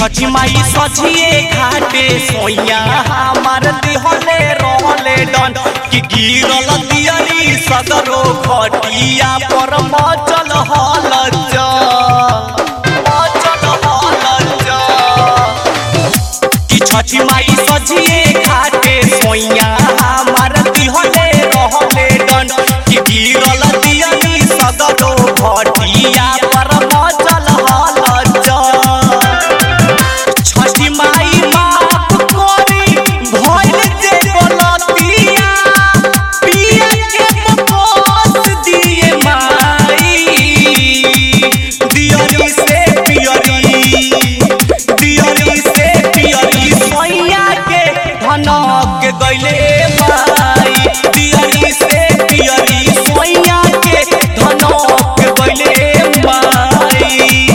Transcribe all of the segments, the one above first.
छठी माई सझिए घाटे सोइया हमार दिहले रहले डन कि गिरल दियरी सदरो खटिया पर मचल हल मचल हल कि छठी माई सझिए घाटे सोइया हमार दिहले रहले डन कि गिरल दियरी सदरो खटिया पर मचल हल छठी माई माफ करी भइल जे गलतिया पिया के बस दिए माई दियरी से पियरी दियरी से पियरी सैया के धनक गइले माई दियरी से पियरी सैया के धनक गइले माई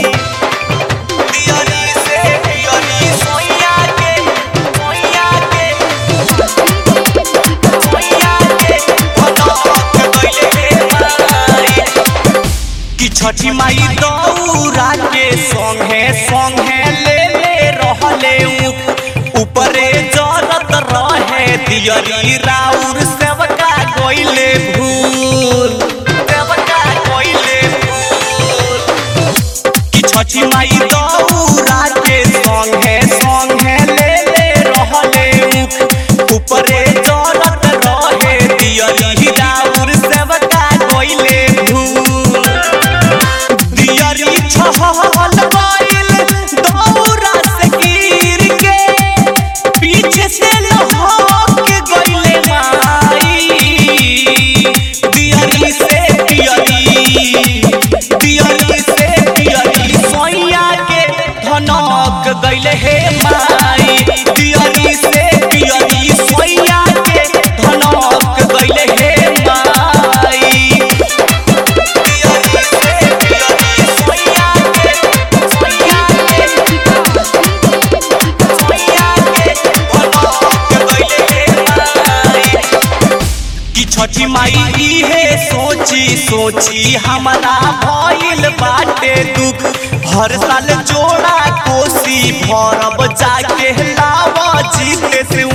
पियरी से पियरी सोइया के सोइया के सोइया के भटक गइले माई कि छठी माई दौरा के संगे संगे ले ले रहले उ ऊपरे जरत रहे दियरी राउर सेवका गइले भूल सेवका गइले भूल कि छठी माई दौरा के संगे संगे ले ले रहले उ ऊपरे जरत रहे दियरी राउर सेवका गइले भूल दियरी छहल गइल दौरा से गिर के पीछे से लहक गइले माई दियरी से पियरी दियरी से पियरी सोइया के धनक गइले हे माई दियरी से पियरी सोइया के धनक गइले हे माई दियरी से पियरी सोइया के सोइया के सोइया के धनक गइले हे माई कि छठी माई इहे सोची सोची हमारा भइल बाटे दुख हर साल जोड़ा कोसी भरब जाके लावा जीते से